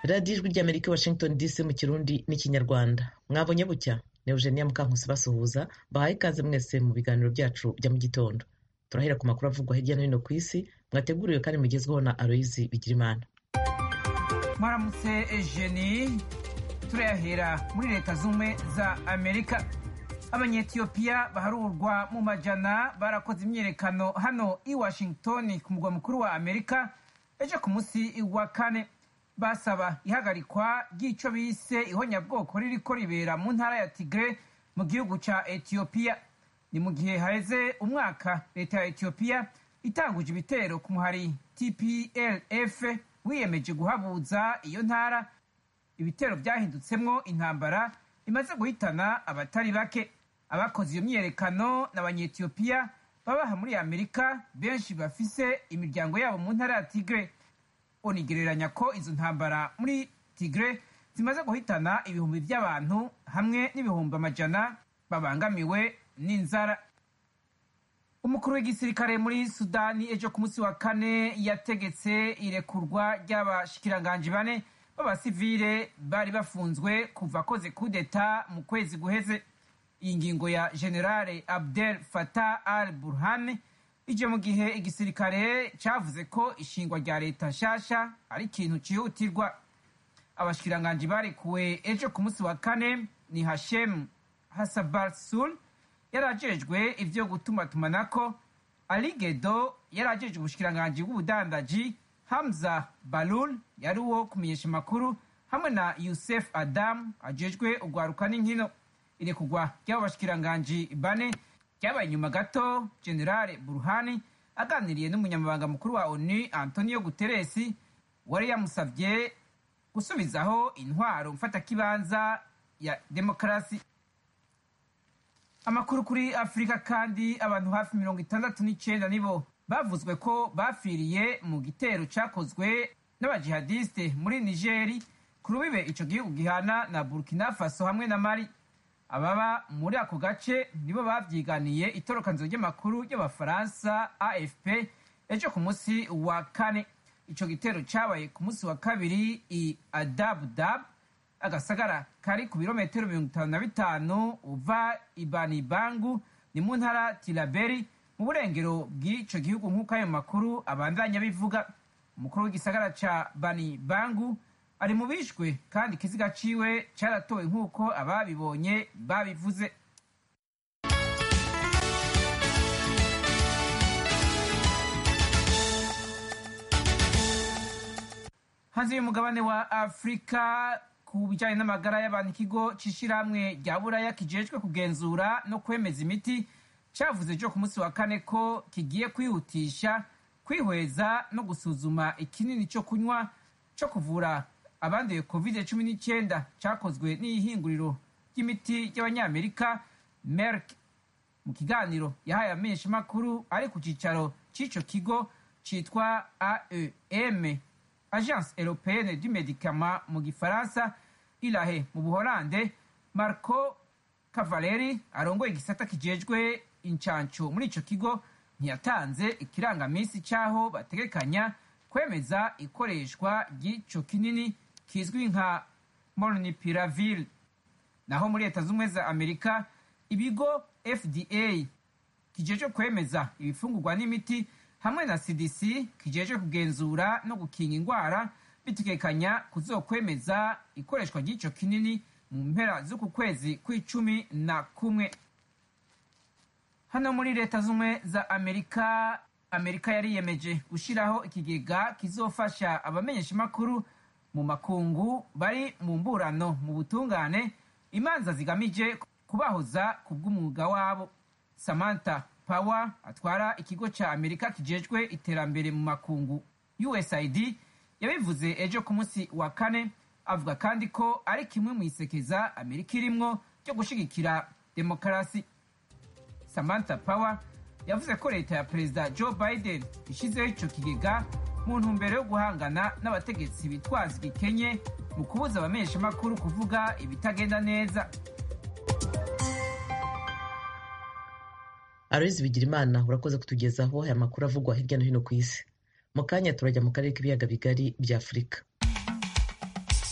radiyo ijwi ry'amerika washington dc mu kirundi n'ikinyarwanda mwabonye bucya ni eugenia mukankusi basuhuza bahaye ikaze mwese mu biganiro byacu bya mu gitondo turahera ku makuru avugwa hirya no hino ku isi mwateguriwe kandi mugezweho na aloyizi bigirimana mwaramutse ejeni turayahera muri leta z'ubumwe za amerika abanyetiyopiya baharurwa mu majana barakoze imyiyerekano hano i washington ku mugwa mukuru wa amerika ejo ku munsi wa kane basaba ihagarikwa ry'icyo bise ihonyabwoko ririko ribera mu ntara ya tigre mu gihugu ca etiyopiya ni mu gihe haheze umwaka leta ya etiyopiya itanguje ibitero ku muhari tplf wiyemeje guhabuza iyo ntara ibitero byahindutsemwo intambara imaze guhitana abatari bake abakoze iyo myiyerekano n'abanyetiyopiya babaha muri amerika benshi bafise imiryango yabo mu ntara ya tigre onigereranya ko izo ntambara muri tigre zimaze guhitana ibihumbi by'abantu hamwe n'ibihumbi amajana babangamiwe n'inzara umukuru w'igisirikare muri sudani ejo ku munsi wa kane yategetse irekurwa ry'abashikiranganji bane b'abasivile bari bafunzwe kuva akoze kudeta mu kwezi guheze iyi ngingo ya generale abdel fatah al burhan ije mu gihe igisirikare cavuze ko ishingwa rya leta nshasha ari ikintu cihutirwa abashikiranganji barekuwe ejo ku munsi wa kane ni hashem hasabarsul yari ajejwe ivyo gutumatumanako aligedo yari ajejwe ubushikiranganji bw'ubudandaji hamza balul yari uwo kumenyesha amakuru hamwe na yusef adam ajejwe urwaruka n'inkino irekurwa ry'abo bashikiranganji bane ryabaye inyuma gato generale buruhani aganiriye n'umunyamabanga mukuru wa onu antonio guteresi wari yamusabye gusubizaho intwaro mfatakibanza ya demokarasi amakuru kuri afurika kandi abantu hafi mirongo itandatu n'icyenda nibo bavuzwe ko bapfiriye mu gitero cyakozwe n'abajihadiste muri nigeri ku rubibe ico gihugu gihana na burkina faso hamwe na mali ababa muri ako gace nibo babyiganiye itorokanzo ry'amakuru y'abafaransa afp ejo ku munsi wa kane ico gitero cabaye ku munsi wa kabiri i adabudab agasagara kari ku birometero mirongo itanu na bitanu uva ibanibangu ni mu ntara tiraberi mu burengero bw'ico gihugu nk'uko ayo makuru abandanya bivuga umukuru w'igisagara ca banibangu ari mu bishwe kandi ikiziga ciwe caratowe nk'uko ababibonye babivuze hanze y'umugabane wa afurika ku bijyanye n'amagara y'abantu ikigo c'ishirahamwe rya buraya kijejwe kugenzura no kwemeza imiti cavuze ejo ku munsi wa kane ko kigiye kwihutisha kwihweza no gusuzuma ikinini co kunywa co kuvura abanduye covid cumi n'icyenda cyakozwe n'ihinguriro ry'imiti ry'abanyamerika merck mu kiganiro yahaye amenyeshamakuru ari ku cyicaro cy'ico kigo citwa aem agence européenne du médicament mu gifaransa ilahe mu buholande marco cavaleri arongoye igisata kijejwe incanco muri ico kigo ntiyatanze ikirangamisi c'aho bategekanya kwemeza ikoreshwa ry'ico kinini kizwi nka molnupiravir naho muri leta z'ubumwe za amerika ibigo fda kijejwe kwemeza ibifungurwa n'imiti hamwe na cdc kijejwe kugenzura no gukinga indwara bitegekanya kuzokwemeza ikoreshwa ry'ico kinini mu mpera z'uku kwezi kw'icumi na kumwe hano muri leta z'ubumwe za amerika amerika yariyemeje gushyiraho ikigega kizofasha abamenyeshamakuru mu makungu bari mu mburano mu butungane imanza zigamije kubahoza ku bw'umwuga wabo samantha power atwara ikigo cya amerika kijejwe iterambere mu makungu usaid yabivuze ejo ku munsi wa kane avuga kandi ko ari kimwe mu isekeza amerika irimwo ryo gushyigikira demokarasi samantha power yavuze ko leta ya perezida joe biden ishyizeho icyo kigega mu ntumbero yo guhangana n'abategetsi bitwaza igikenye mu kubuza abamenyeshamakuru kuvuga ibitagenda neza aloyizi bigirimana urakoze kutugezaho aya makuru avugwa hirya no hino ku isi mu kanya turajya mu karere k'ibiyaga bigari bya afurika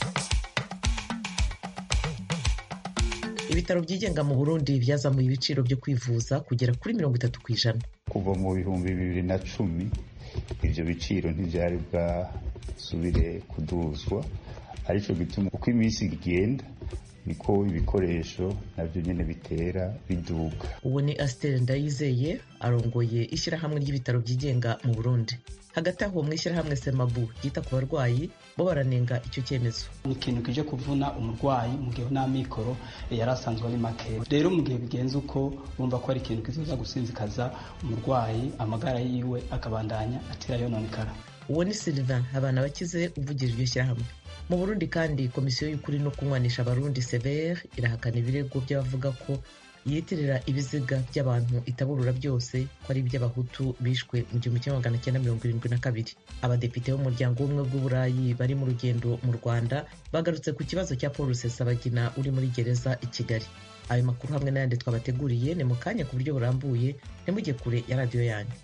ibitaro byigenga mu burundi byazamuye ibiciro byo kwivuza kugera kuri mirongo itatu ku ijana kuva mu bihumbi bibiri na cumi ibyo biciro ntibyari bwasubire kuduzwa aricyo gituma uko iminsi igenda niko ibikoresho nabyo nyine bitera biduga uwo ni asiteri ndayizeye arongoye ishyirahamwe ry'ibitaro byigenga mu burundi hagati aho mu ishyirahamwe semabu ryita ku barwayi bo baranenga icyo cyemezo ni ikintu kije kuvuna umurwayi mu gihe n'amikoro yari asanzwe ari make rero mu gihe bigenze uko bumva ko ari ikintu kizoza gusinzikaza umurwayi amagara yiwe akabandanya atera yononekara uwo ni sylvain abana bakize uvugije iryo shyirahamwe mu burundi kandi komisiyo y'ukuri no kunywanisha abarundi severe irahakana ibirego by'abavuga ko yitirira ibiziga by'abantu itaburura byose ko ari iby'abahutu bishwe mu gihumbi kimwe magana cyenda mirongo irindwi na kabiri abadepite b'umuryango w'ubumwe bw'uburayi bari mu rugendo mu rwanda bagarutse ku kibazo cya paul rusesabagina uri muri gereza i kigali ayo makuru hamwe n'ayandi twabateguriye ni mu kanya ku buryo burambuye ntimujye kure ya radiyo yanyu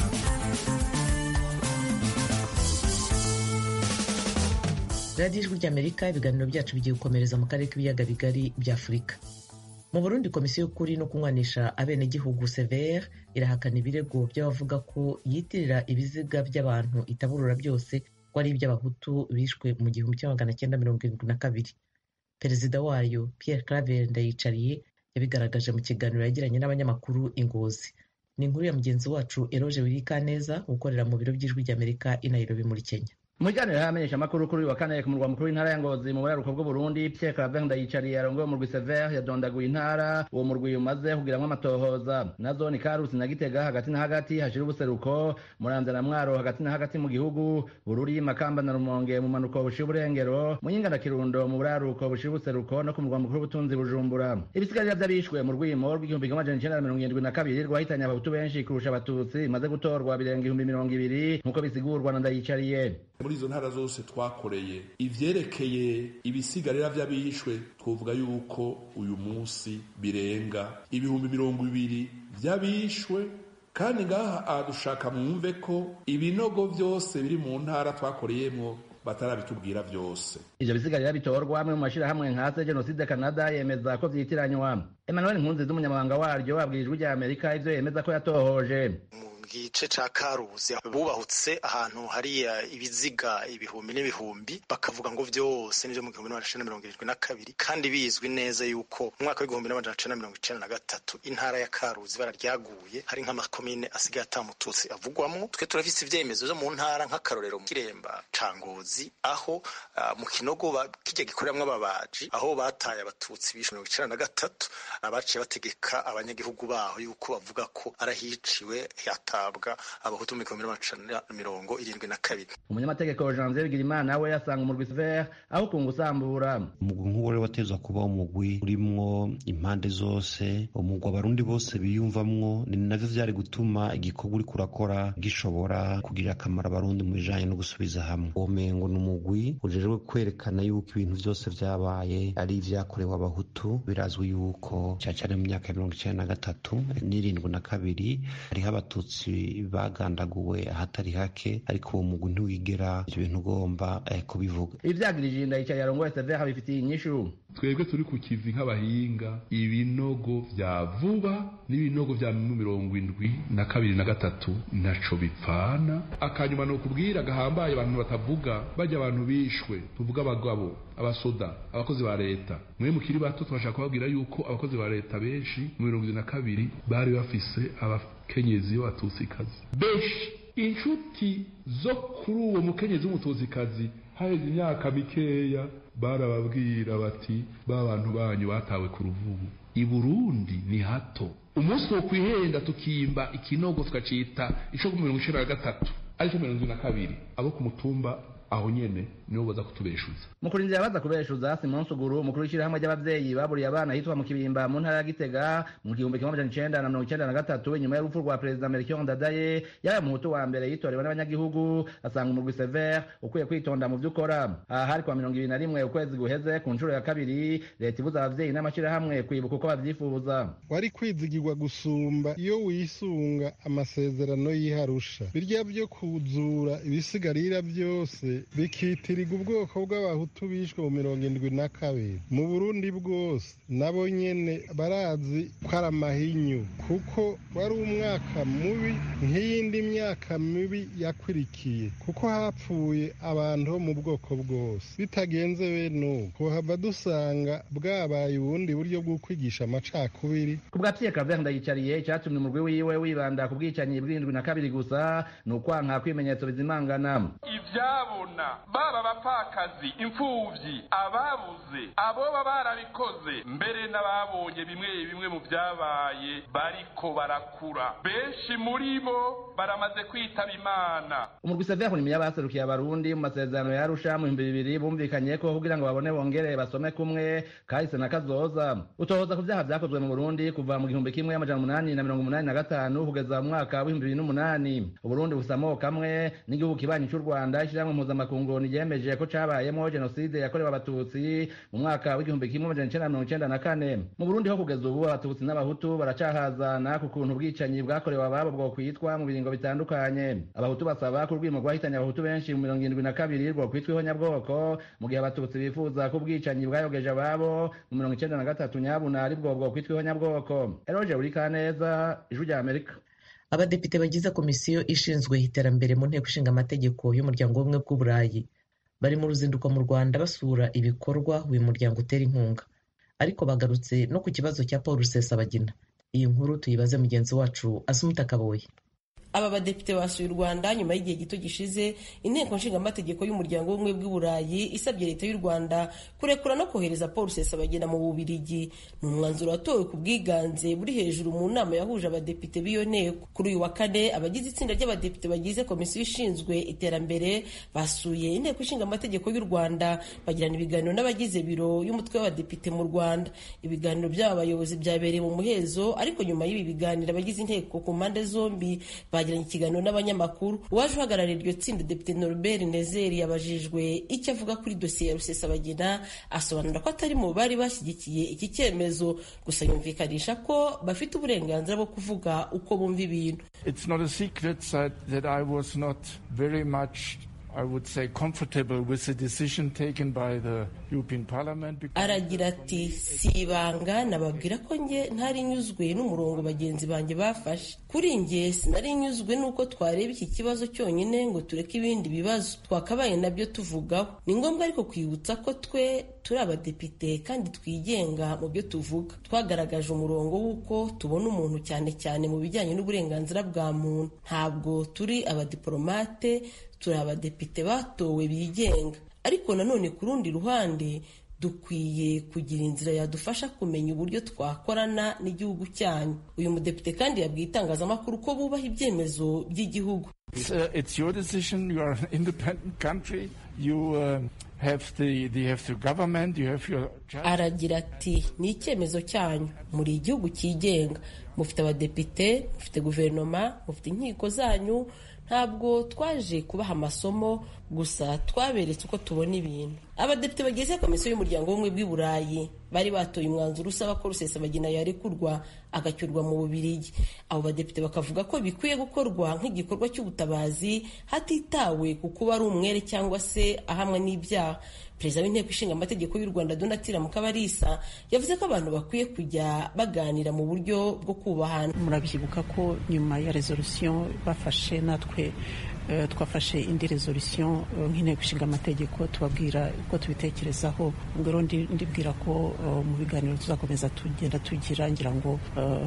radiyo ijwi ry'amerika ibiganiro byacu bigiye gukomereza mu karere k'ibiyaga bigari bya afurika mu burundi komisiyo y'ukuri no kunywanisha abenegihugu severe irahakana ibirego by'abavuga ko yitirira ibiziga by'abantu itaburura byose ko ari iby'abahutu bishwe mu gihumbi kimwe magana cyenda mirongo irindwi na kabiri perezida wayo pierre claver ndayicariye yabigaragaje mu kiganiro yagiranye n'abanyamakuru ingozi ni inkuru ya mugenzi wacu eroge wirikaneza ukorera mu biro by'ijwi ry'amerika i nairobi muri kenya mu kiganiro hamenyesha amakuru kuri uyu wa kane ku murwa mukuru w'intara ya ngozi mu buraruko bw'uburundi pierre claver ndayicariye arongoye umurwi severe yadondaguye intara uwo murwi umaze kugiramwo amatohoza nazo ni karusi na gitega hagati na hagati hashira ubuseruko muramvya na mwaro hagati na hagati mu gihugu bururi makamba na rumonge mu manuko bushira uburengero muyinga na kirundo mu buraruko bushira ubuseruko no ku murwa mukuru w'ubutunzi bujumbura ibisigarira vy'abishwe mu rwimo rw'igihumbi kimwe amajana icenda na mirongo irindwi na kabiri rwahitanye abahutu benshi kurusha abatutsi bimaze gutorwa birenga ibihumbi mirongo ibiri nk'uko bisigurwa na ndayicariye muri izo ntara zose twakoreye ivyerekeye ibisigarira vy'abishwe twovuga yuko uyu munsi birenga ibihumbi mirongo ibiri vy'abishwe kandi ngaha dushaka mwumve ko ibinogo vyose biri mu ntara twakoreyemwo batarabitubwira vyose ivyo bisigarira bitorwa amwe mu mashirahamwe nkase jenoside canada yemeza ko vyitiranywa emmanuel nkunziza umunyamabanga waryo abwira ijwi rya amerika ivyo yemeza ko yatohoje gice ca karuzi bubahutse ahantu hari ibiziga ibihumbi n'ibihumbi bakavuga ngo vyose nivyo mu gihumbi n'amajana mirongo irindwi na kabiri kandi bizwi neza yuko mu mwaka w'igihumbi n'amajana cenda mirongo icenda na gatatu intara ya karuzi bararyaguye hari nk'amakomine asigaye atamututsi avugwamwo twe turafise ivyemezo vyo mu ntara nk'akarorero mu kiremba ca ngozi aho uh, mu kinogo kirya gikoreramwo ababaji aho bataye abatutsi bishe mirongo icenda na gatatu abaciye bategeka abanyagihugu baho yuko bavuga ko arahiciwe hata guhabwa abahutu mu gihumbi n'amajana mirongo irindwi na kabiri umunyamategeko janvier bigirimana we yasanga umurwi sever aho kunga usambura umugwi nk'uwo rero watezwa kuba umugwi urimwo impande zose umugwi abarundi bose biyumvamwo ni navyo vyari gutuma igikorwa uriko urakora gishobora kugirira akamaro abarundi mu bijanye no gusubiza hamwe uwo mengo ni umugwi ujejwe kwerekana yuko ibintu vyose vyabaye ari ivyakorewe abahutu birazwi yuko cane mu myaka ya mirongo icenda na gatatu n'irindwi na kabiri hariho abatutsi bagandaguwe ahatari hake ariko uwo mugwi ntiwigera ivyo bintu ugomba eh, kubivuga ivyagirije ndayicariye arongoye severe bifitiye inyishu twebwe turi ku kivi nk'abahinga ibinogo vya vuba n'ibinogo vya mirongo indwi na kabiri na gatatu ntaco bipfana akanyuma ni ukubwira gahambaye abantu batavuga bajya abantu bishwe tuvuga abagabo abasoda abakozi ba leta mwe mukiri bato turashaka kubabwira yuko abakozi ba leta benshi mu mirongo ibiri na kabiri bari bafise abakenyezi b'abatutsikazi benshi inshuti zo kuri uwo mukenyezi w'umutuzikazi haheze imyaka mikeya barababwira bati ba bantu banyu batawe ku ruvubu i burundi ni hato umunsi wo kwihenda tukimba ikinogo tukacita ico mirongo icenda na gatatu aricyo mirongo na kabiri abo ku mutumba aho nyene nibo baza kutubeshuza mu kurindira baza kubeshuza simon suguru umukuru w'ishyirahamwe ry'abavyeyi baburiye abana hitwa mu kibimba mu ntara ya gitega mu gihumbi kimwe amajana icenda na mirongo icenda na gatatu inyuma y'urupfu rwa perezida melchior ndadaye yaba muhutu wa mbere yitorewe n'abanyagihugu asanga umurwi sever ukwiye kwitonda mu vyo ukora aha hari kwa mirongo ibiri na rimwe ukwezi guheze ku nshuro ya kabiri leta ibuza abavyeyi n'amashirahamwe kwibuka uko bavyifuza wari kwizigirwa gusumba iyo wisunga amasezerano y'iharusha birya vyo kuzura ibisigarira vyose bikitirirwa ubwoko bw'abahutu bishwe mu mirongo indwi na kabiri mu burundi bwose nabo nyene barazi ko ari amahinyu kuko wari umwaka mubi nk'iyindi myaka mibi yakwirikiye kuko hapfuye abantu bo mu bwoko bwose bitagenze bene ubu tuhava dusanga bwabaye ubundi buryo bwo kwigisha amacakubiri ku bwa Pierre Claver Ndayicariye icyatumye umurwi wiwe wibanda ku bwicanyi bw'indwi na kabiri gusa ni ukwanka kwimenyetso bizimangana ivyabona baba abapfakazi imfuvyi ababuze aboba barabikoze mbere n'ababonye bimwe bimwe mu vyabaye bariko barakura benshi muri bo baramaze kwitaba imana umurwi Sever ni yabaserukiye abarundi mu masezerano ya Arusha mu bihumbi bibiri bumvikanye ko kugira ngo babone bongere basome kumwe kahise na kazoza utohoza ku vyaha vyakozwe mu Burundi kuva mu gihumbi kimwe amajana umunani na mirongo umunani na gatanu kugeza mu mwaka w'ibihumbi bibiri n'umunani uburundi busa amoko amwe n'igihugu kibanyi c'u rwanda ishyirahamwe mpuzamakungu ryemeje ko cabayemo jenoside yakorewe abatutsi mu mwaka w'igihumbi kimwe amajana icenda na mirongo icenda na kane mu burundi ho kugeza ubu abatutsi n'abahutu baracahazana ku kuntu ubwicanyi bwakorewe ababo bwokwitwa mu biringo bitandukanye abahutu basaba ko urwimo rwahitanye abahutu benshi mu mirongo irindwi na kabiri rwokwitwa ihonyabwoko mu gihe abatutsi bifuza ko ubwicanyi bwayogeje ababo mu mirongo icenda na gatatu nyabuna aribwo bwokwitwa ihonyabwoko eroge urikaneza ijwi rya amerika abadepite bagize komisiyo ishinzwe iterambere mu nteko ishinga amategeko y'umuryango w'ubumwe bw'uburayi bari mu ruzinduko mu rwanda basura ibikorwa uyu muryango utera inkunga ariko bagarutse no ku kibazo cya paul rusesabagina iyi nkuru tuyibaze mugenzi wacu asumuta kaboye aba badepite basuye u rwanda nyuma y'igihe gito gishize inteko nshingamategeko y'umuryango w'ubumwe bw'uburayi isabye leta y'u rwanda kurekura no kohereza paul rusesabagina mu bubirigi ni umwanzuro watowe ku bwiganze buri hejuru mu nama yahuje abadepite b'iyo nteko kuri uyu wa kane abagize itsinda ry'abadepite bagize komisiyo ishinzwe iterambere basuye inteko ishinga amategeko y'u rwanda bagirana ibiganiro n'abagize biro y'umutwe w'abadepite mu rwanda ibiganiro by'aba bayobozi byabereye mu muhezo ariko nyuma y'ibi biganiro abagize inteko ku mpande zombi bagiranye ikiganiro n'abanyamakuru uwaje uhagarariye iryo tsinda depite norbert nezeri yabajijwe icyo avuga kuri dosiye ya rusesabagina asobanura ko atari mu bari bashyigikiye iki cyemezo gusa yumvikanisha ko bafite uburenganzira bwo kuvuga uko bumva ibintu It's not a secret that, that I was not very much I would say comfortable with the decision taken by the European Parliament. aragira ati si ibanga nababwira ko nge ntari nyuzwe n'umurongo bagenzi banjye bafashe kuri nge sinari nyuzwe n'uko twareba iki kibazo cyonyine ngo tureke ibindi bibazo twakabaye nabyo tuvugaho ni ngombwa ariko kwibutsa ko twe turi abadepite kandi twigenga mu byo tuvuga twagaragaje umurongo w'uko tubona umuntu cyane cyane mu bijyanye n'uburenganzira bwa muntu ntabwo turi abadiporomate turi abadepite batowe bigenga ariko nanone ku rundi ruhande dukwiye kugira inzira yadufasha kumenya uburyo twakorana n'igihugu cyanyu uyu mudepite kandi yabwiye itangazamakuru ko bubaha ibyemezo by'igihugu It's, uh, it's your decision. You are an independent country. You uh, have the, the have the government. You have your judge. aragira ati ni icyemezo cyanyu muri igihugu cyigenga mufite abadepite mufite guverinoma mufite inkiko zanyu ntabwo twaje kubaha amasomo gusa twaberetse uko tubona ibintu abadepite bagize komisiyo y'umuryango w'ubumwe bw'i burayi bari batoye umwanzuro usaba ko rusesabagina yarekurwa agacyurwa mu bubirigi abo badepite bakavuga ko bikwiye gukorwa nk'igikorwa cy'ubutabazi hatitawe ku kuba ari umwere cyangwa se ahamwe n'ibyaha perezida w'inteko ishinga amategeko y'u rwanda donatira mukabarisa yavuze ko abantu bakwiye kujya baganira mu buryo bwo kubahana murabyibuka ko nyuma ya resolution bafashe natwe eh, twafashe indi resolution eh, nk'inteko ishinga amategeko tubabwira uko tubitekerezaho ubwo rero ndi- ndibwira ko eh, mu biganiro tuzakomeza tugenda tugira ngira ngo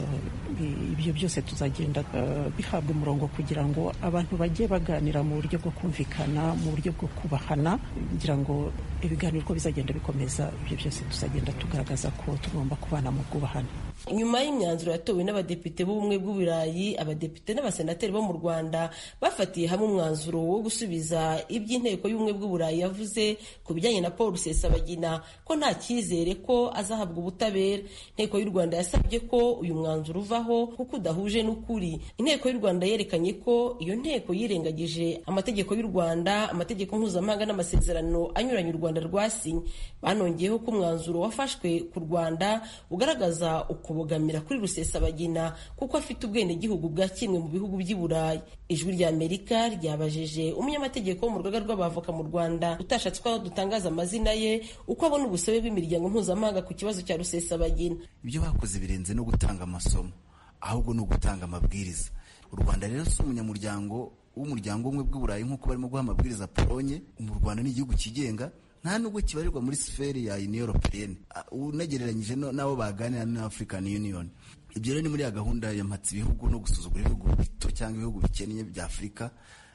eh, ibyo byose tuzagenda eh, bihabwa umurongo kugira ngo abantu bajye baganira mu buryo bwo kumvikana mu buryo bwo kubahana ngira ngo ibiganiro uko bizagenda bikomeza ibyo byose tuzagenda tugaragaza ko tugomba kubana mu bwubahane nyuma y'imyanzuro yatowe n'abadepite b'ubumwe bw'uburayi abadepite n'abasenateri bo mu rwanda bafatiye hamwe umwanzuro wo gusubiza iby'inteko y'ubumwe bw'uburayi yavuze ku bijyanye na paul rusesabagina ko nta cyizere ko azahabwa ubutabera inteko y'u rwanda yasabye ko uyu mwanzuro uvaho kuko udahuje n'ukuri inteko y'u rwanda yerekanye ko iyo nteko yirengagije amategeko y'u rwanda amategeko mpuzamahanga n'amasezerano anyuranye u rwanda rwasinye banongeyeho ko umwanzuro wafashwe ku rwanda ugaragaza ukuntu kubogamira kuri rusesabagina kuko afite ubwenegihugu bwa kimwe mu bihugu by'i burayi ijwi rya amerika ryabajije umunyamategeko wo mu rugaga rw'abavoka mu rwanda utashatse ko dutangaza amazina ye uko abona ubusabe bw'imiryango mpuzamahanga ku kibazo cya rusesabagina ibyo bakoze birenze no gutanga amasomo ahubwo ni ugutanga amabwiriza u rwanda rero si umunyamuryango w'umuryango umwe bw'uburayi nk'uko barimo guha amabwiriza polonye mu rwanda ni igihugu kigenga nta nubwo kibarirwa muri siferi ya union européenne unagereranyije n'abo baganira na african union ibyo rero ni muri ya gahunda ya mpatsa ibihugu no gusuzugura ibihugu bito cyangwa ibihugu bikennye bya afurika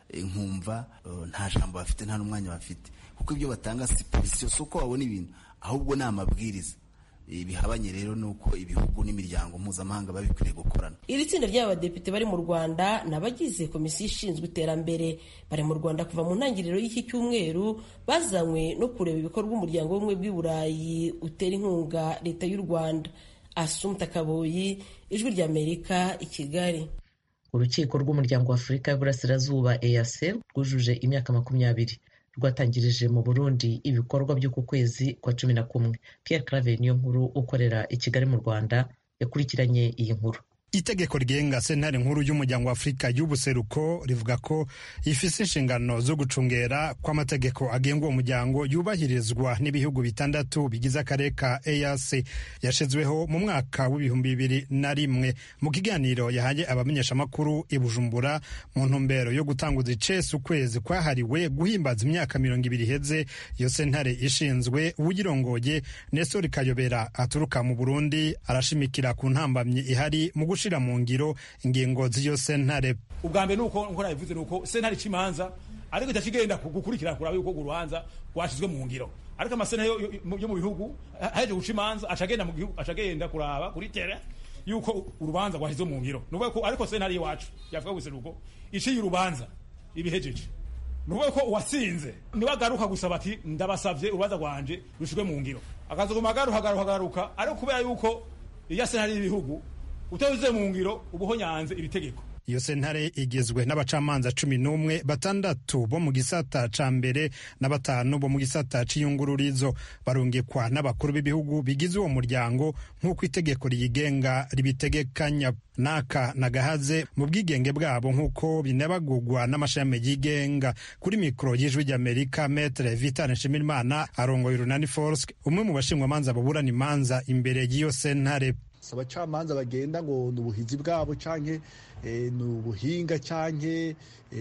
nkumva nta jambo bafite nta n'umwanya bafite kuko ibyo batanga si polisiyo si uko babona ibintu ahubwo ni amabwiriza bihabanye rero nuko ibihugu n'imiryango mpuzamahanga biba bikwiriye gukorana iri tsinda ry'abadepite bari mu rwanda ni abagize komisiyo ishinzwe iterambere bari mu rwanda kuva mu ntangiriro y'iki cyumweru bazanywe no kureba ibikorwa umuryango w'ubumwe bw'i burayi utera inkunga leta y'u rwanda asumta kaboyi ijwi ry'amerika i kigali urukiko rw'umuryango wa afurika y'uburasirazuba eac rwujuje imyaka makumyabiri rwatangirije mu burundi ibikorwa by'uku kwezi kwa cumi na kumwe pierre claver niyo nkuru ukorera i kigali mu rwanda yakurikiranye iyi nkuru itegeko rigenga sentare nkuru y'umuryango wa afurika y'ubuseruko rivuga ko ifise inshingano zo gucungera kw'amategeko agenga uwo muryango yubahirizwa n'ibihugu bitandatu bigize akarere ka eac yashizweho mu mwaka w'ibihumbi bibiri na rimwe mu kiganiro yahaye abamenyeshamakuru i bujumbura mu ntumbero yo gutanguza icesi ukwezi kwahariwe guhimbaza imyaka mirongo ibiri iheze iyo sentare ishinzwe uwuyirongoye nestori kayobera aturuka mu burundi arashimikira ku ntambamyi ihari mu gushira mu ngiro ingingo z'iyo sentare ubwa mbere nuko nko nabivuze nuko sentare ikimanza ariko itacigenda gukurikira kuraba yuko urubanza rwashizwe mu ngiro ariko amasentare yo mu bihugu haje guca imanza acagenda mu gihugu acagenda kuraba kuri tere yuko urubanza rwashizwe mu ngiro nuko ko ariko sentare iwacu yavuga gusa nuko iciye urubanza ibihejeje nuko ko uwasinze niwe agaruka gusaba ati ndabasavye urubanza rwanje rushizwe mu ngiro akazoguma agaruka agaruka agaruka ariko kubera yuko iya sentare y'ibihugu utabize mu ngiro ubuho nyanze iri tegeko iyo sentare igizwe n'abacamanza cumi n'umwe batandatu bo mu gisata ca mbere na batanu bo mu gisata c'iyungururizo barungikwa n'abakuru b'ibihugu bigize uwo muryango nk'uko itegeko riyigenga ribitegekanya naka na gahaze mu bwigenge bwabo nk'uko binabagugwa n'amashami yigenga kuri mikoro y'ijwi ry'amerika metre vital nshimirimana arongoye urunani forsk umwe mu bashingwamanza baburana imanza imbere y'iyo sentare si abacamanza bagenda ngo ni ubuhizi bwabo canke ni ubuhinga canke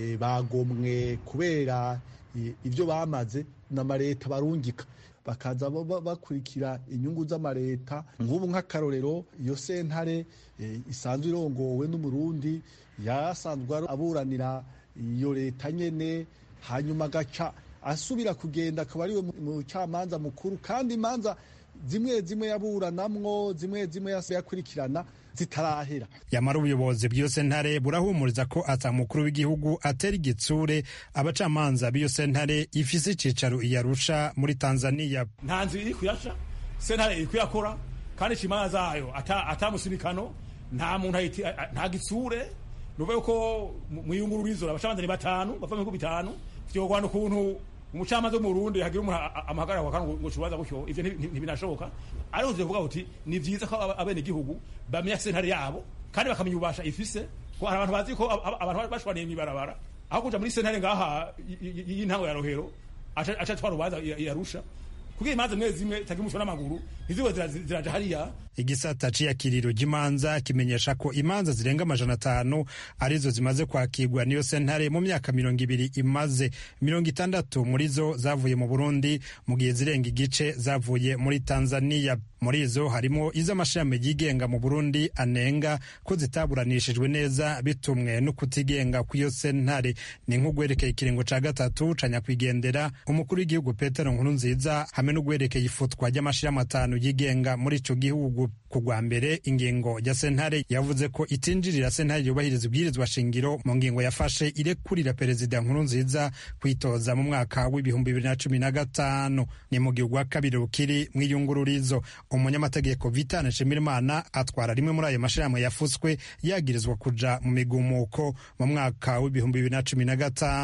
bagomwe kubera ibyo bamaze n'amareta barungika bakaza bakurikira inyungu z'amareta nk'ubu nk'akarorero iyo sentare isanzwe irongowe n'umurundi yasanzwe aburanira iyo leta nyene hanyuma agaca asubira kugenda akaba ariwe mucamanza mukuru kandi imanza zimwe zimwe yaburanamwo zimwe zimwe yakurikirana zitarahera yamara ubuyobozi bw'iyo sentare burahumuriza ko ata mukuru w'igihugu atera igitsure abacamanza b'iyo sentare ifise icicaro iyarusha muri tanzania nta nzu iri kuyasha sentare iri kuyakora kandi imanza zayo atamusinikano nta muntu nta gitsure nuvuga ko mu iyungururizo abacamanza ni batanu bava mu bihugu bitanu vyogwana ukuntu umucamanza wo mu Burundi hagira umuntu amahagarara kwa kango ngo cubaza gutyo ivyo ntibinashoboka ariko tuvuga uti ni vyiza ko abene gihugu bamenya sentare yabo kandi bakamenya ubasha ifise ko hari abantu bazi ko abantu bashwaniye mwibarabara aho kuja muri sentare ngaha y'intango ya rohero aca twara urubanza yarusha kugira imanza zimwe zimwe zitagira umusoro n'amaguru ntizibe ziraja hariya igisata c'iyakiriro ry'imanza kimenyesha ko imanza zirenga amajana atanu arizo zimaze kwakirwa niyo sentare mu myaka mirongo ibiri imaze mirongo itandatu muri zo zavuye mu burundi mu gihe zirenga igice zavuye muri tanzania muri izo harimo iz'amashami yigenga mu burundi anenga ko zitaburanishijwe neza bitumwe no kutigenga kw'iyo sentare ni nk'ugwerekeye ikiringo ca gatatu ca nyakwigendera umukuru w'igihugu petero nkuru nziza hamwe n'ugwerekeye ifutwa ry'amashirahamwe atanu yigenga muri ico gihugu ku rwa mbere ingingo ya sentare yavuze ko itinjirira sentare yubahiriza ibwirizwa shingiro mu ngingo yafashe irekurira perezida nkuru nziza kwitoza mu mwaka w'ibihumbi bibiri na cumi na gatanu ni mu gihugu wa kabiri rukiri mw'iyungururizo umunyamategeko vitane nshimirimana atwara rimwe muri ayo mashirahamwe yafutswe yagirizwa kuja mu migumuko mu mwaka w'ibihumbi bibiri na cumi na gatanu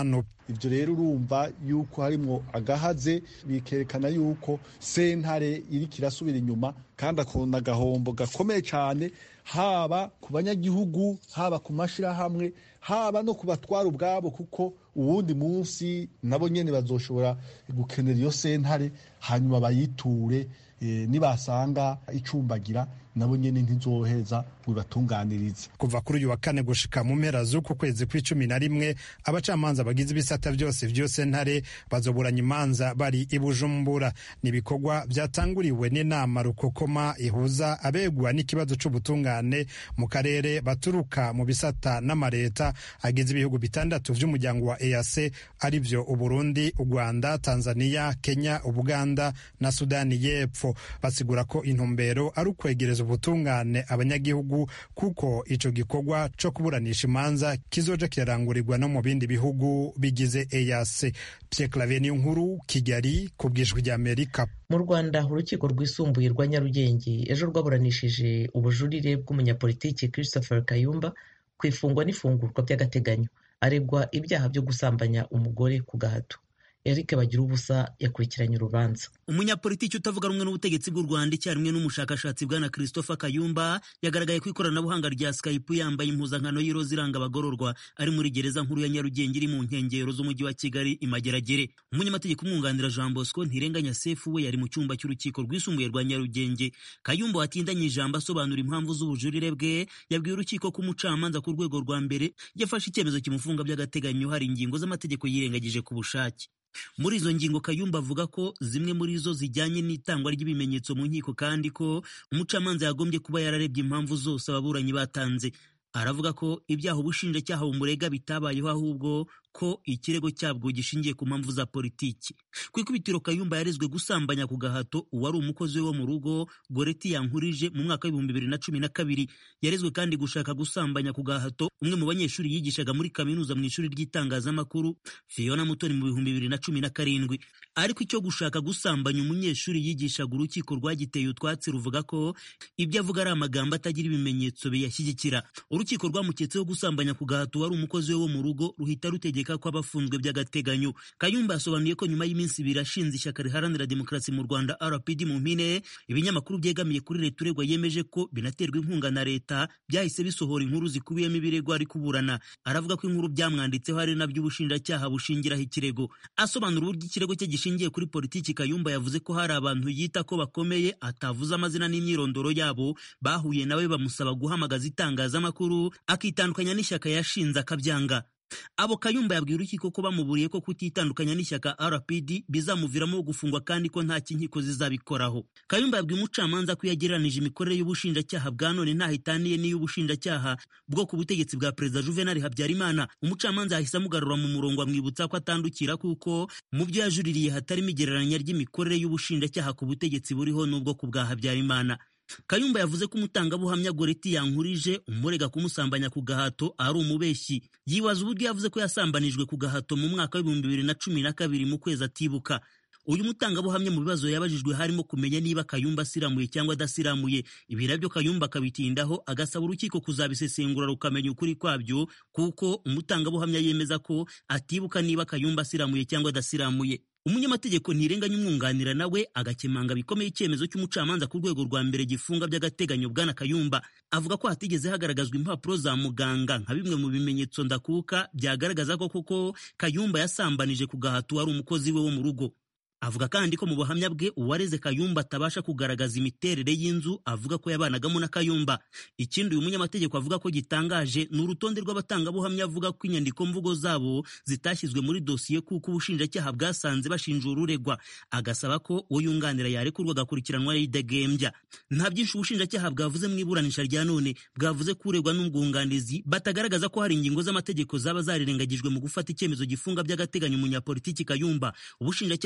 ibyo rero urumva yuko harimo agahaze bikerekana yuko sentare iri kirasubira inyuma kandi akunda agahombo gakomeye cyane haba ku banyagihugu haba ku mashyirahamwe haba no ku batwara ubwabo kuko uwundi munsi nabo nyine bazoshobora gukenera iyo sentare hanyuma bayiture nibasanga icumbagira nabo nyene ntizoheza ngo ibatunganirize kuva kuri uyu wa kane gushika mu mpera z'uku kwezi kw'icumi na rimwe abacamanza bagize ibisata byose vyose ntare bazoburanya imanza bari i bujumbura ni ibikorwa vyatanguriwe n'inama rukokoma ihuza abegwa n'ikibazo c'ubutungane mu karere baturuka mu bisata n'amareta agize ibihugu bitandatu vy'umuryango wa EAC arivyo uburundi u rwanda tanzania kenya ubuganda na sudani y'epfo basigura ko intumbero ari ukwegereza ubutungane abanyagihugu kuko ico gikorwa co kuburanisha imanza kizoja kirarangurirwa no mu bindi bihugu bigize EAC Pierre Claver nkuru Kigali ku bwijwi rya Amerika mu Rwanda urukiko rwisumbuye rwa Nyarugenge ejo rwaburanishije ubujurire bw'umunyapolitiki Christopher Kayumba ku ifungwa n'ifungurwa by'agateganyo aregwa ibyaha byo gusambanya umugore ku gahato Eric Bagirubusa yakurikiranye urubanza umunyapolitiki utavuga rumwe n'ubutegetsi bw'u Rwanda icyarimwe n'umushakashatsi bwana Christopher Kayumba yagaragaye ku ikoranabuhanga rya Skype yambaye impuzankano y'iroza iranga abagororwa ari muri gereza nkuru ya Nyarugenge iri mu nkengero z'umujyi wa Kigali imageragere umunyamategeko umwunganira Jean Bosco Ntirenganya Sefu we yari mu cyumba cy'urukiko rwisumbuye rwa Nyarugenge Kayumba watindanye ijambo asobanura impamvu z'ubujurire bwe yabwiye urukiko ko umucamanza ku rwego rwa mbere yafashe icyemezo kimufunga by'agateganyo hari ingingo z'amategeko yirengagije ku bushake muri izo ngingo Kayumba avuga ko zimwe muri zo zijyanye n'itangwa ry'ibimenyetso mu nkiko kandi ko umucamanza yagombye kuba yararebye impamvu zose ababuranyi batanze aravuga ko ibyaha ubushinjacyaha bumurega bitabayeho ahubwo ko ikirego cyabwo gishingiye ku mpamvu za politiki ku ikubitiro Kayumba yarezwe gusambanya ku gahato uwari umukozi we wo mu rugo Goreti yankurije mu mwaka w'ibihumbi bibiri na cumi na kabiri yarezwe kandi gushaka gusambanya ku gahato umwe mu banyeshuri yigishaga muri kaminuza mu ishuri ry'itangazamakuru Fiona Mutoni mu bihumbi bibiri na cumi na karindwi ariko icyo gushaka gusambanya umunyeshuri yigishaga urukiko rwagiteye utwatsi ruvuga ko ibyo avuga ari amagambo atagira ibimenyetso biyashyigikira urukiko rwamuketseho gusambanya ku gahato wari umukozi we wo mu rugo ruhita rutegeka ko abafunzwe by'agateganyo Kayumba yasobanuye ko nyuma y'iminsi ibiri ashinze ishyaka riharanira demokarasi mu Rwanda RPD mu mpine ibinyamakuru byegamiye kuri leta uregwa yemeje ko binaterwa inkunga na leta byahise bisohora inkuru zikubiyemo ibirego ari kuburana aravuga ko inkuru byamwanditseho ari nabyo ubushinjacyaha bushingiraho ikirego asobanura uburyo ikirego cye gishingiye kuri politiki Kayumba yavuze ko hari abantu yita ko bakomeye atavuze amazina n'imyirondoro yabo bahuye nawe bamusaba guhamagaza itangazamakuru akitandukanya n'ishyaka yashinze akabyanga abo Kayumba yabwiye urukiko ko bamuburiye ko kutitandukanya n'ishyaka RPD bizamuviramo gufungwa kandi ko nta kinkiko zizabikoraho Kayumba yabwiye umucamanza ko yagereranije imikorere y'ubushinjacyaha bwa none ntaho itaniye n'iy'ubushinjacyaha bwo ku butegetsi bwa perezida Juvenal Habyarimana umucamanza yahise amugarura mu murongo amwibutsa ko atandukira kuko mu byo yajuririye hatarimo igereranya ry'imikorere y'ubushinjacyaha ku butegetsi buriho n'ubwo ku bwa Habyarimana Kayumba yavuze ko umutangabuhamya Goreti yankurije umurega kumusambanya ku gahato ari umubeshyi yibaza uburyo yavuze ko yasambanijwe ku gahato mu mwaka w'ibihumbi bibiri na cumi na kabiri mu kwezi atibuka uyu mutangabuhamya mu bibazo yabajijwe harimo kumenya niba Kayumba asiramuye cyangwa adasiramuye ibi nabyo Kayumba akabitindaho agasaba urukiko kuzabisesengura rukamenya ukuri kwabyo kuko umutangabuhamya yemeza ko atibuka niba Kayumba asiramuye cyangwa adasiramuye umunyamategeko ntirenganya umwunganira nawe agakemanga bikomeye icyemezo cy'umucamanza ku rwego rwa mbere gifunga by'agateganyo bwana Kayumba avuga ko hatigeze hagaragazwa impapuro za muganga nka bimwe mu bimenyetso ndakuka byagaragaza ko koko Kayumba yasambanije ku gahato wari umukozi we wo mu rugo avuga kandi ko mu buhamya bwe uwareze Kayumba atabasha kugaragaza imiterere y'inzu avuga ko yabanagamo na Kayumba ikindi uyu munyamategeko avuga ko gitangaje ni urutonde rw'abatangabuhamya avuga ko inyandiko mvugo zabo zitashyizwe muri dosiye kuko ubushinjacyaha bwasanze bashinja ururegwa agasaba ko uwo yunganira yarekurwa agakurikiranwa yidegembya nta byinshi ubushinjacyaha bwavuze mu iburanisha rya none bwavuze ko uregwa n'ubwunganizi batagaragaza ko hari ingingo z'amategeko zaba zarirengagijwe mu gufata icyemezo gifunga by'agateganyo umunyapolitiki Kayumba ubushinjacyaha bukomeza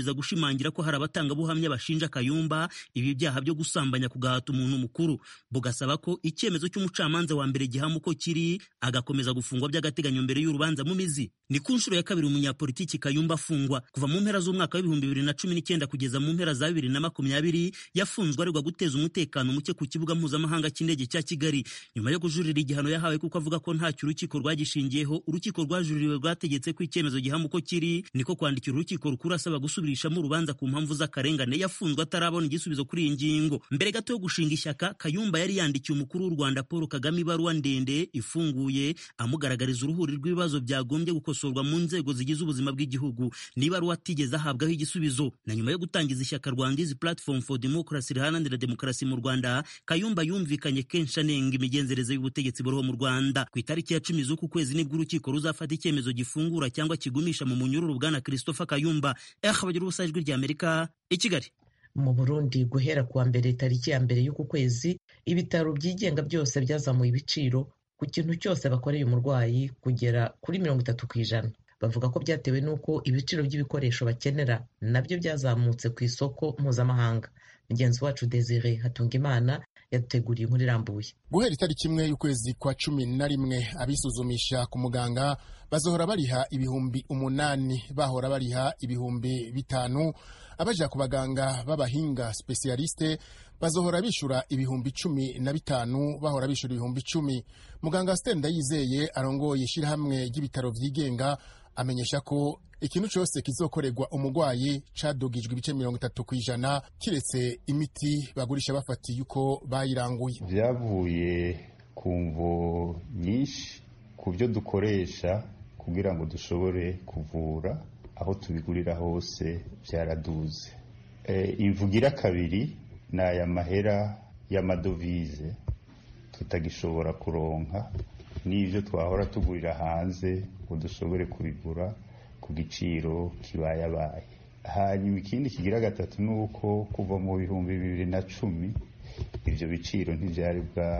bugakomeza gushimangira ko hari abatangabuhamya bashinja kayumba ibi byaha byo gusambanya ku gahato umuntu mukuru bugasaba ko icyemezo cy'umucamanza wa mbere gihama uko kiri agakomeza gufungwa by'agateganyo mbere y'urubanza mu mizi ni ku nshuro ya kabiri umunyapolitiki kayumba afungwa kuva mu mpera z'umwaka w'ibihumbi bibiri na cumi n'icyenda kugeza mu mpera za bibiri na makumyabiri yafunzwe aregwa guteza umutekano muke ku kibuga mpuzamahanga cy'indege cya kigali nyuma yo kujurira igihano yahawe kuko avuga ko ntacyo urukiko rwagishingiyeho urukiko rwajuririwe rwategetse ko icyemezo gihama uko kiri niko kwandikira urukiko rukuru asaba gusubirishamo urubanza ku mpamvu z'akarengane yafunzwe atarabona igisubizo kuri iyi ngingo mbere gato yo gushinga ishyaka kayumba yari yandikiye umukuru w'u rwanda paul kagame ibaruwa ndende ifunguye amugaragariza uruhuri rw'ibibazo byagombye gukosorwa mu nzego zigize ubuzima bw'igihugu n'ibaruwa atigeze ahabwaho igisubizo na nyuma yo gutangiza ishyaka rwandizi platform for democracy riharanira demokarasi mu rwanda kayumba yumvikanye kenshi anenga imigenzereze y'ubutegetsi buriho mu rwanda ku itariki ya cumi z'uku kwezi nibwo urukiko ruzafata icyemezo gifungura cyangwa kigumisha mu munyururu bwana christopher kayumba eh bagira ubusa ijwi ry'amerika i kigali mu burundi guhera kuwa mbere tariki ya mbere y'uku kwezi ibitaro byigenga byose byazamuye ibiciro ku kintu cyose bakoreye umurwayi kugera kuri mirongo itatu ku ijana bavuga ko byatewe n'uko ibiciro by'ibikoresho bakenera nabyo byazamutse ku isoko mpuzamahanga mugenzi wacu desire hatungimana yaduteguriye inkuru irambuye guhera itariki imwe y'ukwezi kwa cumi na rimwe abisuzumisha ku muganga bazohora bariha ibihumbi umunani bahora bariha ibihumbi bitanu abaja ku baganga b'abahinga spesialiste bazohora bishura ibihumbi cumi na bitanu bahora bishura ibihumbi icumi muganga stenda yizeye arongoye ishyirahamwe ry'ibitaro vyigenga amenyesha ko ikintu cyose kizokorerwa umurwayi cadugijwe ibice mirongo itatu ku ijana kiretse imiti bagurisha bafatiye uko bayiranguye byavuye ku mvo nyinshi ku byo dukoresha kugira ngo dushobore kuvura aho tubigurira hose byaraduze imvugira kabiri ni aya mahera y'amadovize tutagishobora kuronka n'ibyo twahora tugurira hanze ngo dushobore kubigura ku giciro kibayabaye hanyuma ikindi kigira gatatu ni uko kuva mu bihumbi bibiri na cumi ibyo biciro ntibyari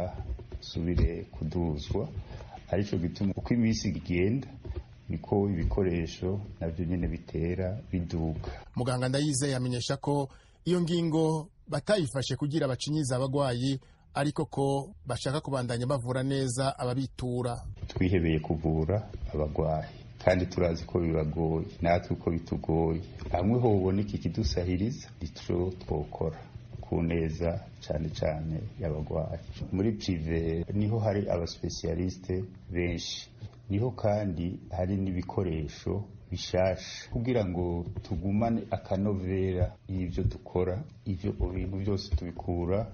bwasubire kuduzwa aricyo gituma uko iminsi igenda niko ibikoresho nabyo nyine bitera biduka muganga ndayizeye amenyesha ko iyo ngingo batayifashe kugira bacinyize abagwayi ariko ko bashaka kubandanya bavura neza ababitura twihebeye kuvura abagwayi kandi turazi ko bibagoye natwe uko bitugoye hamwe ho uboneka ikidusahiriza icyo twokora ku neza cyane cyane y'abagwayi muri prive niho hari abasipesiyalisite benshi niho kandi hari n'ibikoresho bishasha kugira ngo tugumane akanovera y'ibyo dukora ibyo bintu byose tubikura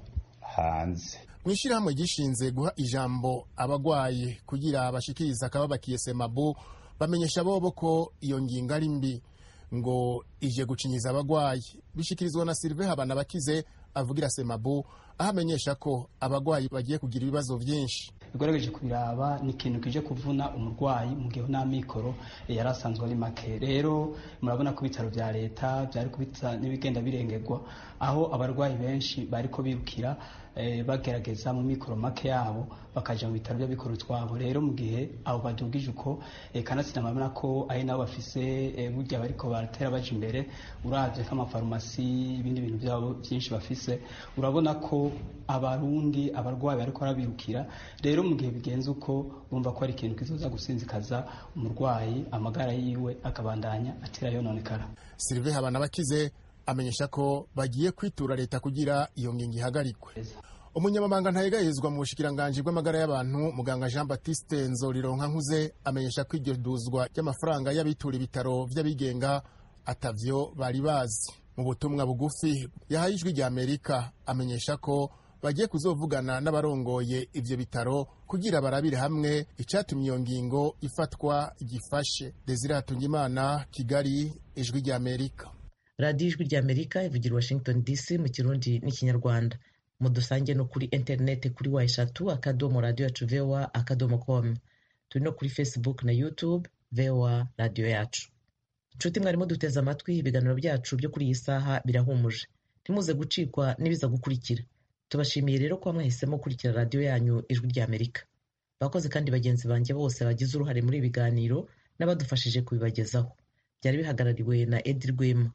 hanze mu ishyirahamwe gishinze guha ijambo abagwayi kugira bashikiriza akababakiye semabu bamenyesha bobo ko iyo ngingo ari mbi ngo ije gucinyiza abagwayi bishikirizwa na Sylvain Habana bakize avugira semabu aho amenyesha ko abagwayi bagiye kugira ibibazo byinshi bigerageje kubiraba ni ikintu kije kuvuna umurwayi mu gihe nta mikoro yari asanzwe ari make rero murabona ko ibitaro bya leta byari kubitsa n'ibigenda birengerwa aho abarwayi benshi bari ko birukira bagerageza mu mikoro make yabo bakaja mu bitaro by'abikorera utwabo rero mu gihe abo badugije uko kanatsinda murabona ko ari nabo bafise burya bariko baratera baja imbere uravye nk'amafarumasi ibindi bintu byabo byinshi bafise urabona ko abarundi abarwayi bariko barabirukira rero mu gihe bigenze uko bumva ko ari ikintu kizoza gusinzikaza umurwayi amagara yiwe akabandanya atera yononekara Sylvain Habana bakize amenyesha ko bagiye kwitura leta kugira iyo ngingo ihagarikwe umunyamabanga ntayegayezwa mu bushikiranganji bw'amagara y'abantu muganga jean baptiste nzorironka nkuze amenyesha ko iryo duzwa ry'amafaranga y'abitura ibitaro vy'abigenga atavyo bari bazi mu butumwa bugufi yahaye ijwi rya amerika amenyesha ko bagiye kuzovugana n'abarongoye ivyo bitaro kugira barabire hamwe icatumye iyo ngingo ifatwa gifashe desire hatungimana kigali ijwi rya amerika radiyo ijwi rya amerika ivugira washington dc mu kirundi n'ikinyarwanda mudusange no kuri interineti kuri wa eshatu akadomo radiyo yacu voa akadomo com turi no kuri facebook na youtube voa radiyo yacu inshuti mwarimo duteze amatwi ibiganiro byacu byo kuri iyi saha birahumuje ntimuze gucikwa n'ibiza gukurikira tubashimiye rero kuba mwahisemo gukurikira radiyo yanyu ijwi rya amerika bakoze kandi bagenzi banjye bose bagize uruhare muri ibi biganiro n'abadufashije kubibagezaho byari bihagarariwe na edi rwema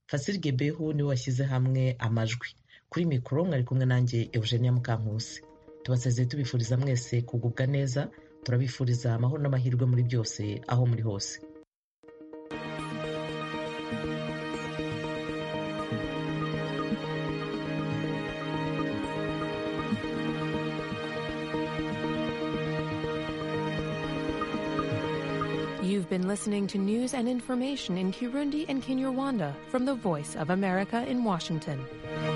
fasiri gebehu niwe washyize hamwe amajwi kuri mikoro mwari kumwe nanjye eugenia mukankusi tubasezeye tubifuriza mwese kugubwa neza turabifuriza amahoro n'amahirwe muri byose aho muri hose You've been listening to news and information in Kirundi and Kinyarwanda from the Voice of America in Washington.